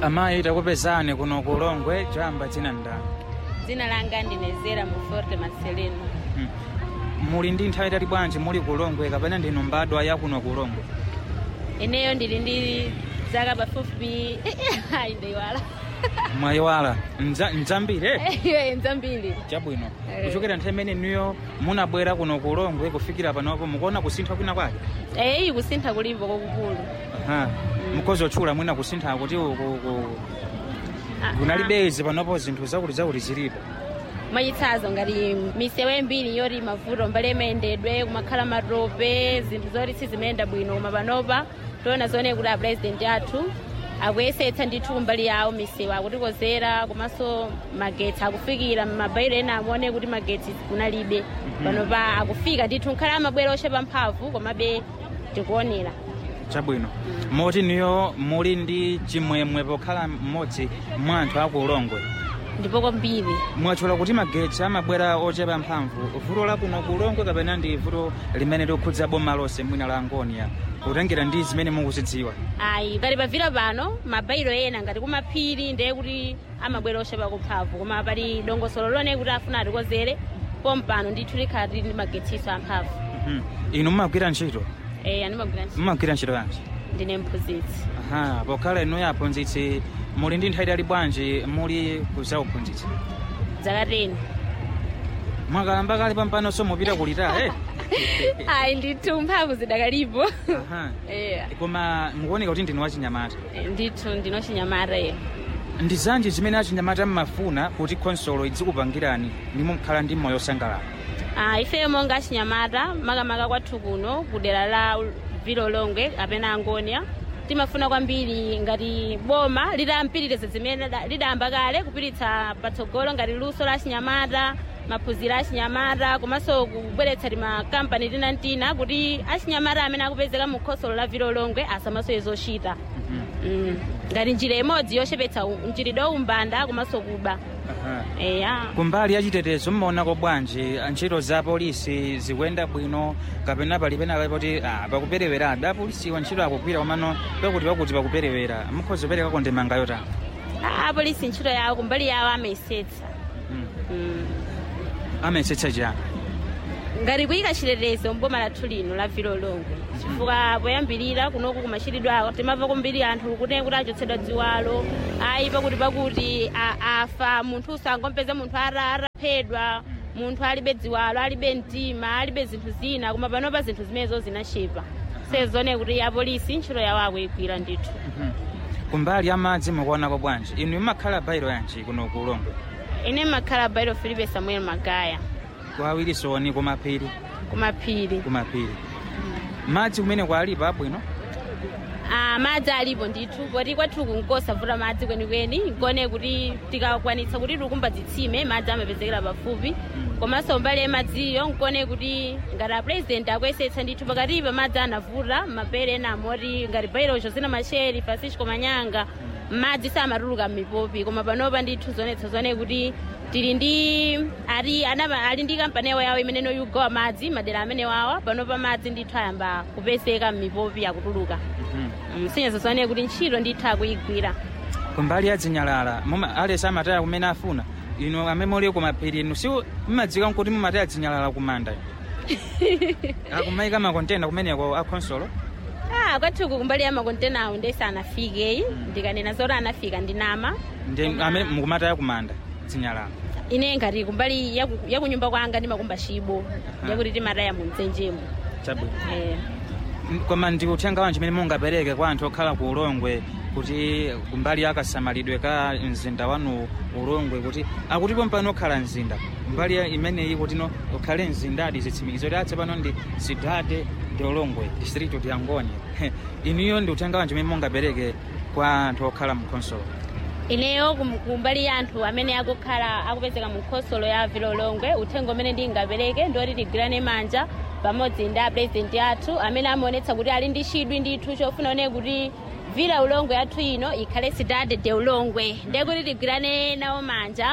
amayi takupezani kuno ku ulongwe chamba dzina ndani dzina langa ndine zera muforte marcelino Mm. muli ndi nthawi itali bwanji muli ku ulongwe kapena ndinu mbadwa ya kuno ku ulongwe ineyo ndili ndi zaka pafupi ayi ndayiwala mwayiwala mdzambire iwe nzambiri chabwino Eh. kuchokera nthawi imene niyo munabwera kuno ku ulongwe kufikira panopo mukuona kusintha kwina kwake eyi kusintha kulipo kwakukulu Aha. mukhozi otchula mwina kusintha kuti uku- ku- Ah, kunalibezi panopo zinthu zakuti zakuti zilipo mwachitsanzo ngati misewu mbiri yoti mavuto mbali imayendedwe kumakhala matope zinthu zoti sizimenda bwino koma panopa tiona zoone kuti apresident athu akuyesetsa ndithu kumbali yawo misewu akutikozera komanso magetsi akufikira mabairo ena akuone kuti magetsi kunalibe panopa akufika ndithu nkhala amabwera ochepa mphamvu komabe tikuonera chabwino moti niyo muli ndi chimwemwe pokhala mmodzi mwa anthu aku ulongwe ndipo kwambiri mwatchula kuti magetsi amabwera ochepa mphamvu vuto la kuno ku ulongwe kapena ndi vuto limene likukhudza boma lonse mwina la angonia kutengera ndi zimene mukuzidziwa ayi pali pavira pano mabairo ena ngati kumaphiri ndiye kuti amabwera ochepa kumphamvu koma pali dongosolo lone kuti afuna atikozere pompano ndithu likhala tili ndi magetsiso amphamvu Mhm. inu mumagwira ntchito eh andimagwira ntchito mumagwira ntchito yanji ndine mphunzitsi aha pokhala inuyo aphunzitsi muli ndi nthawi itali bwanji muli kuzauphunzitsi zaka 10 mwakalamba kale pampanonso mupita kulita eh? ayi ndithu mphamvu zidakalipo Aha. eh koma mukuoneka kuti ndinu wachinyamata ndithu ndinochinyamata eh ndi zanji zimene achinyamata mmafuna kuti khonsolo idzikupangirani ndimo mkhala ndi moyo osangalala Ah, ifeyo monga achinyamata makamaka kwathu kuno kudera la vilo longwe kapena angonia timafuna kwambiri ngati boma litampitiriza zimene da- lidayamba kale kupititsa patsogolo ngati luso la achinyamata maphunziro a achinyamata komanso kubweretsa timakampani tinantina kuti achinyamata amene akupezeka mu khonsolo la vilo longwe asamasowe zochita mm. ngati njira imodzi yochepetsa u- mchitidwe umbanda komanso kuba Aha. eya kumbali yachitetezo mmaonako bwanji ntchito za polisi zikuyenda bwino kapena pali pena poti ah, pakuperewera apolisiwa ntchito akugwira komano pakuti pakuti pakuperewera mukhoza kuperekako ndemanga yotani apolisi ntchito yawo kumbali yawo amayesetsa Mm. Mm. amayesetsa chani ngati kuyika chitetezo mboma lathu lino la vilo longwe chifukwa poyambirira kunoku kumachitidwe ako timamva kumbiri anthu kuti kuti achotsedwa dziwalo ayi pakuti pakuti a- afa munthu usangompeza munthu ara- araphedwa munthu alibe dziwalo alibe mtima alibe zinthu zina koma panopa zinthu zimenezo zinachepa sezone kuti apolisi ntchito yawo akuyigwira ndithu Mhm. kumbali amadzi mukuonako bwanji inu imakhala bairo yanji kuno ku ulongwe ine makhala bairo filipe samuel magaya kwawirisoni kumaphiri kumaphiri kumaphiri madzi kumene kwalipo abwino Ah, madzi alipo ndithu poti kwathu kunkosavuta madzi kwenikweni nkone kuti tikakwanitsa kuti tikumba zitsime madzi amapezekera pafupi komanso mbali yamadziyo nkone kuti ngati apresident akuyesetsa ndithu pakatipa madzi anavuta mapere ena amoti ngati bairocho zina macheri francisco manyanga madzi samatuluka m'mipopi koma panopa ndithu zonetsa zone kuti tili ndi ali anapa ali ndi kampani yawo yawo imene noyugawa madzi madera amene wawa panopa madzi ndithu ayamba kupezeka m'mipopi akutuluka Mhm. msinyezo zone kuti ntchito ndithu akuyigwira kumbali ya dzinyalala muma alesi amataya kumene afuna inu amene muli kumaphiri inu si mumadzika nkuti mumataya dzinyalala kumanda akumayika makontena kumeneko a khonsolo ah kwathuku kumbali ya makontenawo ndesi anafikeyi ndikanena zoti anafika ndinama ndi Koma- amene mukumataya kumanda dzinyalala ine ngati kumbali yaku- yakunyumba kwanga ndimakumba chibo yakuti timataya mu mdzenjemo chabwino eh. koma ndi uthenga wanji umene mungapereke kwa anthu okhala ku ulongwe kuti kumbali yakasamalidwe ka mzinda wanu ulongwe kuti akutipo mpano okhala mzinda mbali ya imeneyi kuti no ukhale mzindadi zitsimikizo kuti atse pano ndi sidade de ulongwe district of yangoni inuyo ndi uthenga wanji umene mungapereke kwa anthu okhala mu khonsolo ineyo kum- kumbali ya anthu amene akukhala akupezeka mu khonsolo ya vilolongwe uthenga umene ndingapereke ndioti tigwirane manja pamodzi ndi apresident athu amene amaonetsa kuti ali ndi chidwi ndithu chofuna one kuti vila ulongwe yathu ino ikhale sidade de ulongwe ndiye kuti tigwirane nawo manja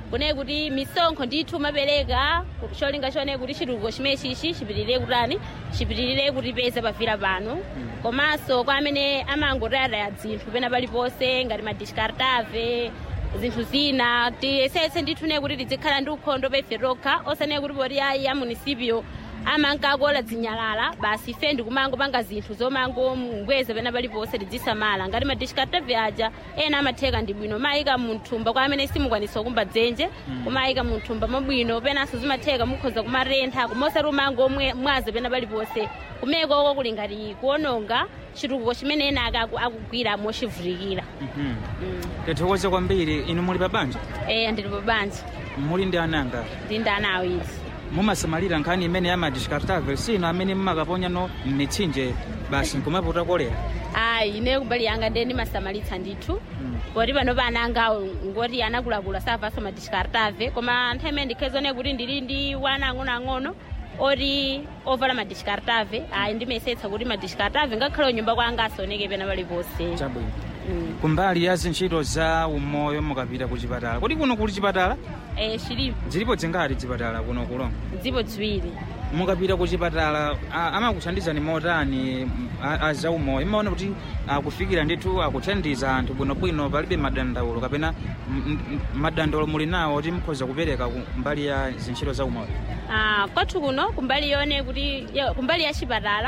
kune kuti misonkho ndithu mapereka cholinga chone kuti chitukuko chimene chichi chipitirire kutani chipitirire kutipeza pavira pano komanso kwa amene amangotayataya dzinthu pena paliponse ngati madiskartave zinthu zina tiyesetse ndithu ne kuti tizikhala ndi ukhondo pefe tokha osane kuti poti ayi a munisipio amankakola zinyalala basi ife ndikumangopanga zinthu zomangobweza pena paliponse tidzisamala ngati madiskartave aja ena amatheka ndi bwino mayika munthumba kwa amene simukwanisa kumba dzenje kumayika munthumba mabwino penanso zimatheka mukhoza kumarentha kumosati umangomwaza pena paliponse kumeko kuli ngati kuononga chitukuko chimene ena akaku- akugwira mochivutikira Mhm. Mm. tithokoze kwambiri inu muli pa banja eya ndili pa banja muli ndi ananga ndi ndana awiri mumasamalira nkhani imene ya madiskartave sino amene mumakaponya no m'mitsinje basi nkumapota kolera ayi ine kumbali yanga ndiye ndimasamalitsa ndithu Mm. poti pano pana angawo ngoti anakulakula savaso madiskartave koma nthawi imene ndikhezone kuti ndili ndi wana ang'onoang'ono oti ovala madiskartave ayi ndimesetsa kuti madiskartave ngakhale nyumba kwanga asaoneke pena paliponse chabwino Mm. kumbali ya zintchito za umoyo mukapita ku chipatala kodi kuno kuli chipatala Eh, chilipo zilipo zingati chipatala kuno kulonga dzipo ziwiri mukapita ku chipatala a- amakuthandizani motani m- a- a za umoyo imaona kuti akufikira ndithu akuthandiza anthu bwinobwino palibe madandaulo kapena m- m- madandaulo muli nawo kuti mukhoza kupereka ku mbali ya zintchito za umoyo Ah, kwathu kuno kumbali yone kuti ya- kumbali ya chipatala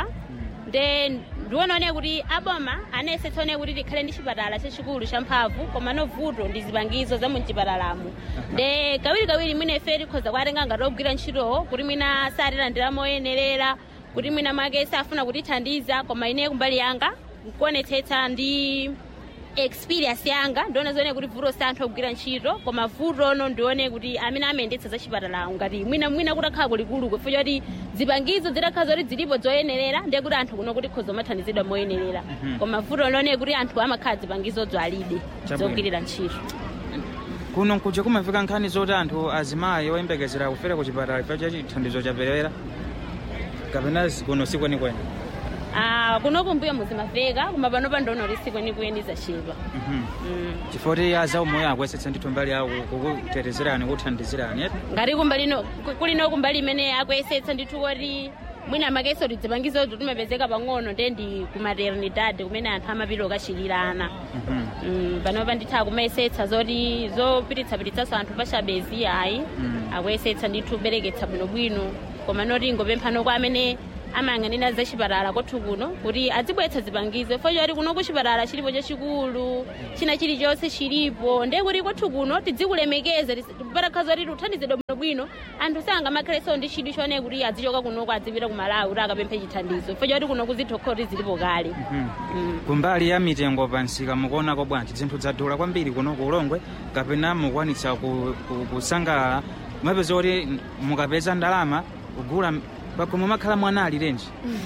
nde ndionone kuti aboma anesetsa one kuti tikhale ndi chipatala chachikulu champhamvu koma novuto ndi zipangizo za muchipatalamo nde kawirikawiri mwina ife tikhoza kuatenga ngati ogwira ntchitowo kuti mwina satilandira moyenerera kuti mwina mwake safuna kutithandiza koma ine kumbali yanga nkuonetsetsa ndi experience yanga ndione zone kuti vuto si anthu ogwira ntchito koma vuto ono ndione kuti amene amayendetsa za chipatalawo ngati mwina mwina kutakhala kulikulu kufuja kuti zipangizo zitakhala zoti zilipo zoyenerera ndiye kuti anthu kuno kuti khoza mathandizidwa moyenerera Mhm. koma vuto lone kuti anthu amakhala zipangizozo alibe Chabwino. zogwirira ntchito kuno nkuja kumafika nkhani zoti anthu azimayi oyembekezera kufera ku chipatala chifukwa cha chithandizo chaperewera kapena zi- kuno sikwenikweni Ah, kuno kumbuyo muzimaveka koma pano pandono lisi kwenikweni zachepa Mhm. mm. chifukwa kuti a za umoyo akuyesetsa ndithu mbali yawo kukutetezerani kuthandizirani eti? ngati kumbalino kulino kumbali imene akuyesetsa ndithu kuti mwina makeso tidzipangizozo timapezeka pang'ono nde ndi ku maternidade kumene anthu amapita okachilirana Mhm. Mm, panopa ndithu akumayesetsa zoti zopititsapititsaso anthu pachabezi ayi Mm. akuyesetsa ndithu kubereketsa bwinobwino koma noti ngopemphano kwa amene amayang'anira za chipatala kwathu kuno kuti azibweretsa zipangizo fo choti kuno ku chipatala chilipo chachikulu china chilichonse chilipo nde kuti kwathu kuno tizikulemekeza patakhala zoti tithandizidwe bwinobwino anthu sangamakhalenso ndi chidwi chone kuti azichoka kunoko azipita ku malawi kuti akapemphe chithandizo fo choti kuno kuzitokhala kuti zilipo kale Mhm. Mm. kumbali ya mitengo pansika mukuonako bwanji zinthu zadula kwambiri kuno ku ulongwe kapena mukwanitsa ku- ku- kusangalala mumapeza kuti mukapeza ndalama kugula pakhomo makhala mwana ali renji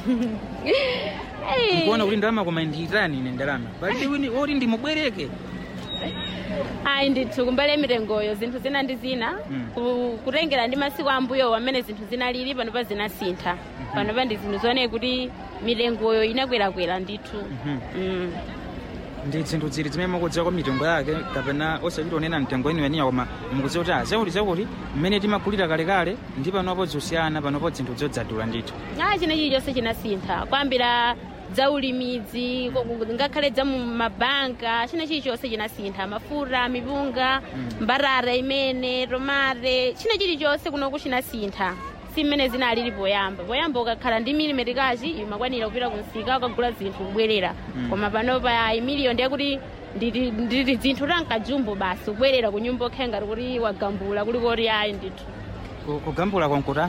nkuona kuti ndalama koma ndiitani ine ndalama palibe wini oti ndimubwereke ayi ndithu kumbali mitengoyo zinthu zina ndi zina Mm. ku- kutengera ndi masiku ambuyo amene zinthu zinalili panopa zinasintha panopa ndi zinthu zooneka kuti mitengoyo inakwerakwera ndithu Mhm. Mm. ndi zinthu zili zimene mukudziwa kwa mitengo yake kapena osachita onena mtengo eniweniya koma mukudziwa kuti azakuti zakuti mmene timagulira kalekale ndi panopo zosiyana panopo zinthu zodzadula ndithu a china chilichonse chinasintha kwambira dzaulimidzi ko- ko- ngakhale dza mu mabanka china chilichonse chinasintha mafuta mipunga Mm. mbarara imene tomate china chilichonse kunoku chinasintha si mmene zinalili poyamba poyamba ukakhala ndi milimetikachi imakwanira kupita kumsika ukagula zinthu kubwerera Mm. koma panopa imiliyo ndiye kuti nditi nditi zinthu tankajumbo basi kubwerera ku nyumba okhe ngati kuti wagambula kuli koti ayi ndithu Ku- kugambula kwankuta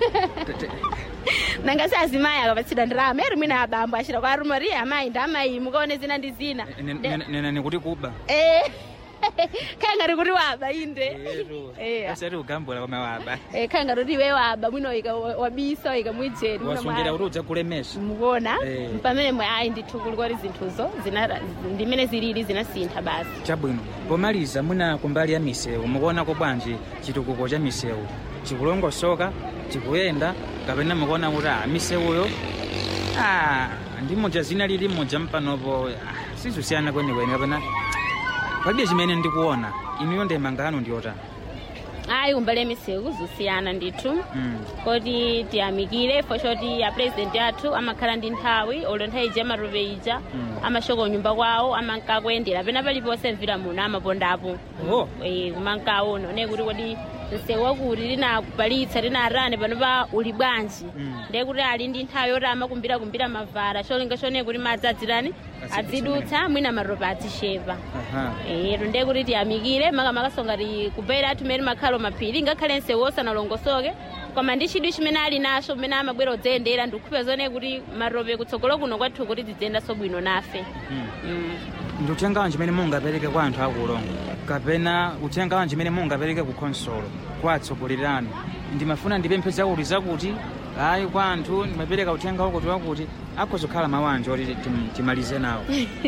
nanga si azimayi akapatsidwa ndalama eri mwina abambo achita kwa arumari amayi ndi amayi mukaone zina ndi zina De- nenani kuti kuba Eh, kaya ngati kuti waba inde Eh, osati kugambula koma waba eh, kaya ngati kuti iwe waba mwina waika- wabisa waika mwijeni wasungira kuti udzakulemesha mukuona Eh. pamene mwe ayi ndithu kuli kwati zinthuzo zina- ndimene zilili zinasintha basi chabwino pomaliza mwina kumbali ya misewu mukuonako bwanji chitukuko cha misewu chikulongosoka chikuyenda kapena mukuona kuti ah, misewuyo ah, ndi moja zina lili moja mpanopo ah, sizosiyana kwenikweni kapena palibe chimene ndikuona inuyo ndemanga yanu ndiyotani ayi kumbali misewu zusiyana ndithu mm. koti tiyamikire fo choti apresident athu amakhala ndi nthawi olo nthawi ija amatope ija Mm. amashoka nyumba kwawo amankakuyendera pena paliponse mvira muno amapondapo oh. Eh, kumankaona one kuti kodi msewu wakuti linakupalitsa linarane panopa uli bwanji Mm. ndiye kuti ali ndi nthawi yoti amakumbira kumbira mavara cholinga chone kuti madzi adzirani Azidutsa adzidutsa mwina matope adzichepa Aha. ero ndiye kuti tiyamikire makamaka ti kubeira tumene makhalo maphiri ngakhale msewu osanalongosoke koma ndi chidwi chimene ali nacho mmene amabwera kudzayendera ndikupeza zone kuti matope kutsogolo kuno kwathu kuti tidziyendanso bwino nafe Mm. mm. ndi uthenga wanji umene mungapereke kwa anthu akulongo kapena uthenga wanji umene mungapereke ku khonsolo kwa atsogoleri anu ndimafuna ndipemphe zakuti zakuti ayi kwa anthu ndimapereka uthenga wakuti wakuti akhoza kukhala mawu anje oti tim- timalize nawo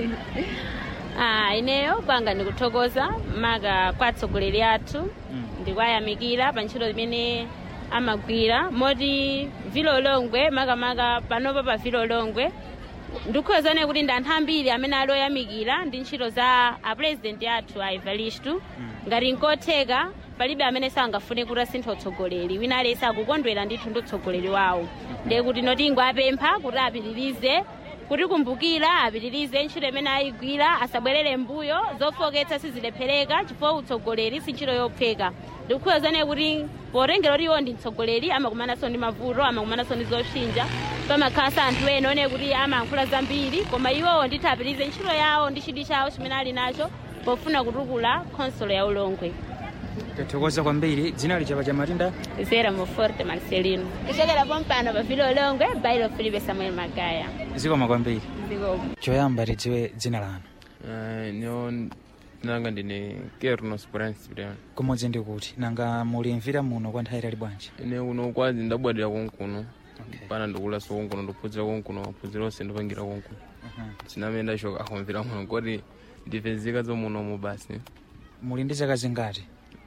ah, ineyo kwanga ndikuthokoza maka kwa atsogoleri athu Mm. ndikwayamikira pa ntchito imene amagwira moti vilolongwe makamaka panopa pa vilolongwe ndikukhozane kuti ndi anthu ambiri amene ali oyamikira ndi ntchito za apresident athu a evaristu ngati nkotheka palibe amene sangafune kuti asintha utsogoleri wina aliyense akukondwera ndithu ndi utsogoleri wawo ndiye kuti notingo apempha kuti apitirize kuti kumbukira apitirize ntchito imene ayigwira asabwerere mbuyo zofoketsa sizilephereka chifukwa utsogoleri si ntchito yopheka ndikukhuzane kuti potengera kuti iwo ndi mtsogoleri amakumananso ndi mavuto amakumananso ndi zopsinja pamakhalasa anthu ena one kuti amayankhula zambiri koma iwowo ndithu apitirize ntchito yawo ndi chidwi chawo chimene ali nacho pofuna kutukula khonsolo ya ulongwe tathokoza kwambiri dzina lichapa cha matinda zera mu forte marcelino kuchokera pompano pa vilo ulongwe bailo filipe samuel magaya zikoma kwambiri zikomo choyamba tidziwe dzina lanu Eh, nio nanga ndine kernos principian kumodzi ndi kuti nanga muli mvira muno kwa nthawi itali bwanji ine kuno kwazi ndabwadira konkuno Okay. pana ndikulaso konkuno ndiphunzira konkuno maphunziro onse ndipangira konkuno Aha. sinamene ndachoka akumvira muno koti ndipezeka zomunomo basi muli ndi zaka zingati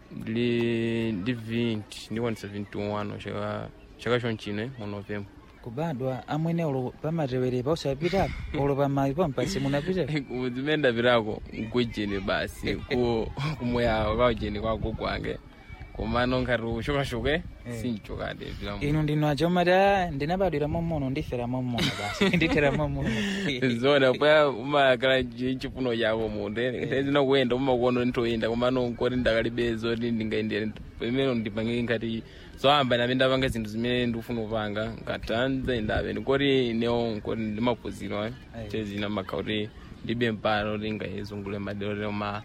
ndili ndi 20 ndikwanisa 21 chaka chaka chonchine mu novemba kubadwa amwene ulo pamatewerepa usapitapo ulo pamayi pampasi munapita zimene ndapitako nkujeni basi ku kumoyawo kaujeni kwako kwange komano nkhati ushokashoke Eh. sinchokade vila inu ndinu aja umati "Ah, ndinabadwira momono ndifera momono basi ndithera momono zona paya umakala chifuno chako munde tezina kuyenda umakuona ntoyenda komano nkoti ndakalibe zoti ndingaendere pamene ndipange nkati zoyamba name ndapanga zinthu zimene ndikufuna kupanga nkatanze ndabe nkoti newo nkoti ndimaphunziro Ayi. tezina makha kuti ndibe mpano kuti ngayezungule madero lero ma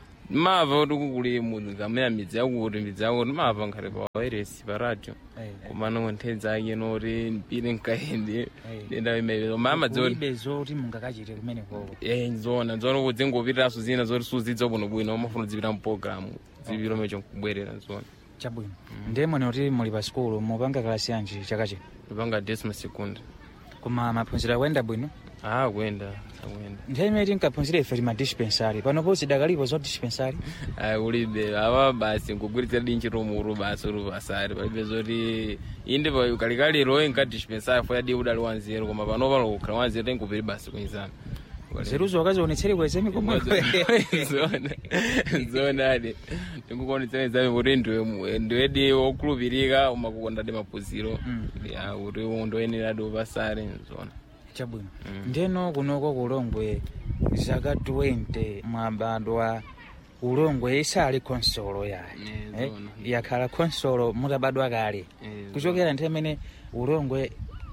mava kuti kukuli mukamena midzi yakuti midzi yakuti mava nkhati pa wairesi pa radio komano nthedza ake noti mpire nkaende Ayi. ndenda imeezo mama dzoti kulibe zoti mungakachite kumene koko Eh, nzona nzona kuti ngopitiraso zina zoti suzidza bwinobwino umafuna zipita mpologalamu zipita mecho nkubwerera nzona chabwino ndiye mwene kuti muli pa sikulu mupanga kalasi yanji chaka chino ipanga desima sekunda koma maphunziro akuyenda bwino ah kuyenda akuyenda nthawi imene tinkaphunzira ife tima dispensary panopo zidakalipo zo dispensary ah ulibe awa basi nkugwiritsa di ntchito muru basi uri pasari palibe zoti inde pa kalikaliro inka dispensary fo yadi udali wanzeru koma panopa lokukhala wanzeru tenkupiri basi kunyizana zeruzo wakazionetsere kweze mikomo zona zona ade ndikukonetsera zame kuti ndiwe ndiwedi wokhulupirika umakukonda de maphunziro Mm. ya kuti undoyenera di upasare zona chabwino Mm. ndeno kunoko kulongwe zaka 20 mwabadwa ulongwe isali konsolo yayi Eh, Eh, zona. yakhala konsolo mutabadwa kale Eh, kuchokera nthawi imene ulongwe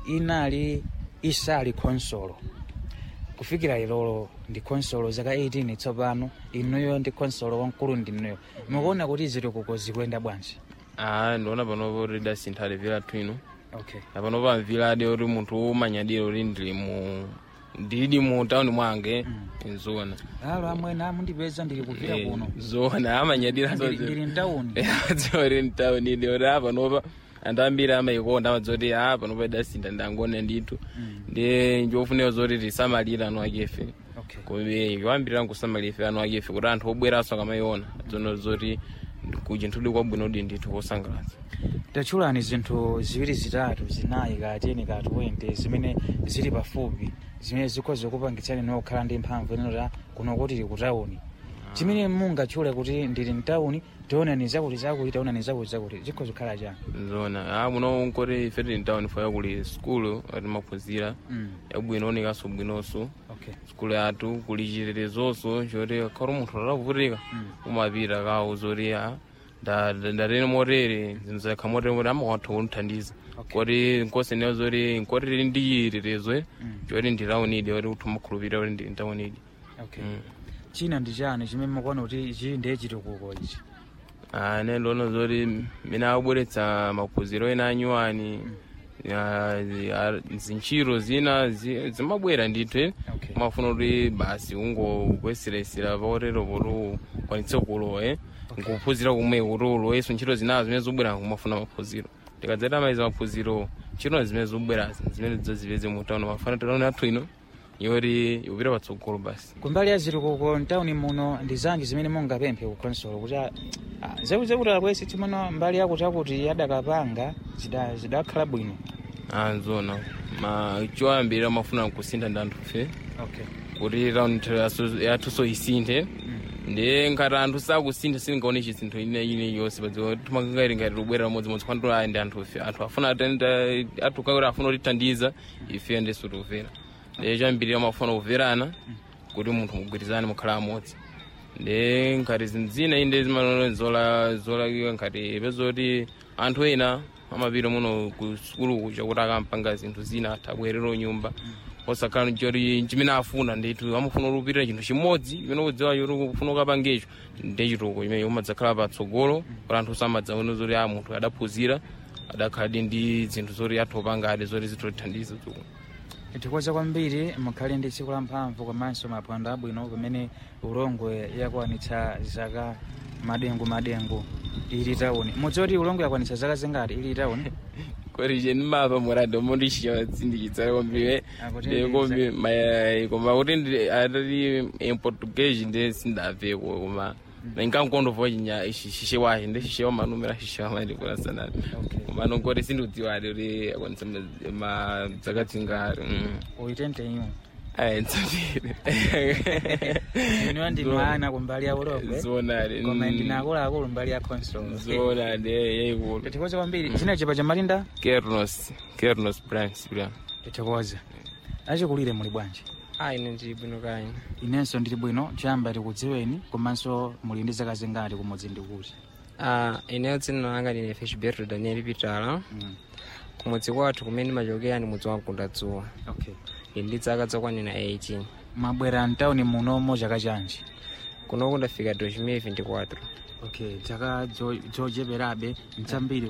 inali isali konsolo kufikira ilolo ndi konsolo zaka 18 tsopano inuyo ndi konsolo wamkulu ndinuyo mukuona kuti zitukuko zikuyenda bwanji ah ndiona panopo kuti dasinthale vila twino okay apanopo amvilade kuti munthu umanyadira kuti ndili mu ndili mu tawuni mwange zona alo amwene amundipeza ndili kupita Eh, kuno zona amanyadira Ndili- ndili mtawuni dzori mtawuni ndioti a panopa anthu ambiri amayikonda amadzoti a panopa idasintha ndangone ndithu ndi njofunika zoti tisamalire anu akefe okay kome yoambirira nkusamalira ife anu akefe kuti anthu obweranso akamayiona zono zoti kuchinthu kwabwino di ndithu kosangalatsa tatchulani zinthu ziwiri zitatu zinayi kateni ka 20 zimene zili pafupi zimene zikhoza kupangitsani nokhala ndi mphamvu inota kuno kuti tili kutawuni chimene mungatchule kuti ndili mtawuni tionani zakuti zakuti tionani zakuti zakuti chikhoza kukhala chani zona ah muno nkoti ife tili mtown faya kuli skulu ati maphunzira Mm, yabwino onekaso bwinonso okay skulu yathu kuli chitetezoso choti khali munthu atavutika Mm. umapita kawo zoti ah, nda- nda- ndatene motere zinthu zakha motere moti amawatha kunthandiza Okay. koti nkosenewo zoti nkoti tili ndi chitetezo Mm. choti ndi taunidi oti kuti umakhulupirira kuti ndi taunidi okay china ndi chani chimene mukuona kuti chi ndiye chitukuko ichi ane ndona zoti mene akubweretsa maphunziro ena anyuwani zintchito zina zi- zimabwera ndithu Okay. umafuna kuti basi ungokwesiresera paotero poti ukwanitse kulowa eh nkuphunzira kumwe kuti uloweso ntchito zinazo zimene zobwera kumafuna maphunziro tikadzata maiza maphunziro ntchito zimene zobwerazi zimene zozipeze mutauno mafana tauni athu ino yoti ikupita patsogolo basi kumbali ya zitukuko mtawuni muno ndi zanji zimene mungapemphe ku consolo kuti ah, ah, zakuti akwesi timono mbali yakuti akuti adakapanga zida- zidakhala bwino anzona ma choyambirira mafuna kusintha ndi anthufe okay kuti raundi yathuso isinthe ndiye ngati anthu sakusintha singaone chisintho ine ine yonse padziwa timakangati ngati tubwera modzimodzi kwani aya ndi anthufe anthu afuna athu kakuti afuna kutithandiza ife ndiso tikumvera ndiye choyambirira mafuna kuverana kuti munthu mugwirizane mukhala amodzi ndiye ngati zinthu zina inde zimanone zolakiwa ngati pezoti anthu ena amapita muno ku sukulu kuja kuti akampanga zinthu zina atha abwerera nyumba osakhala choti chimene afuna ndithu amafuna kupitira chinthu chimodzi chimene kudziwa choti kufuna ukapangecho ndi chituko chimene umadzakhala patsogolo kuti anthu samadzaone zoti a munthu adaphunzira adakhaladi ndi zinthu zoti athopangadi zoti zitotithandiza dzukulu tikoza kwambiri mukhale ndi tsiku la mphamvu komanso maphwando abwino pamene ulongwe yakwanitsa zaka madengu madengu ili tawuni mudzoti ulongwe yakwanitsa zaka zingati ili tawuni kodi cheni mapa muradi omondishiya tsindikitsale kwambiri Akuti kombi koma kuti ndi- atati em portuguese ndi sindaveko koma inkankondovo chinya shishe wahe ndi shishe wamanumira shishe wamandikula sanani Okay. koma nongoti sindiudziwadi kuti akwanisa dzakatingari uitente iwo ayentsatire iniwo ndi mwana kumbali ya ulongwe zonadi koma ndina akuluakulu mbali ya consolo zonadi yayikulu tikoza kwambiri china chipa cha malinda kernos kernos branch bra tikoza achikulire muli bwanji ayi ine ndili bwino kaya inenso ndili bwino choyamba tikudziweni komanso muli ndi zaka zingati kumudzi ndikuti Ah, ineyo dzina langa ndine feshberto daniel pitala Mm, kumudzi kwathu kumene ndimachokera ndi mudzi wa mkunda dzuwa okay ndili ndi zaka zokwanira 18 mwabwera mtawuni munomo chaka chanji kunoku ndafika 2024 okay chaka zocheperabe mchambiri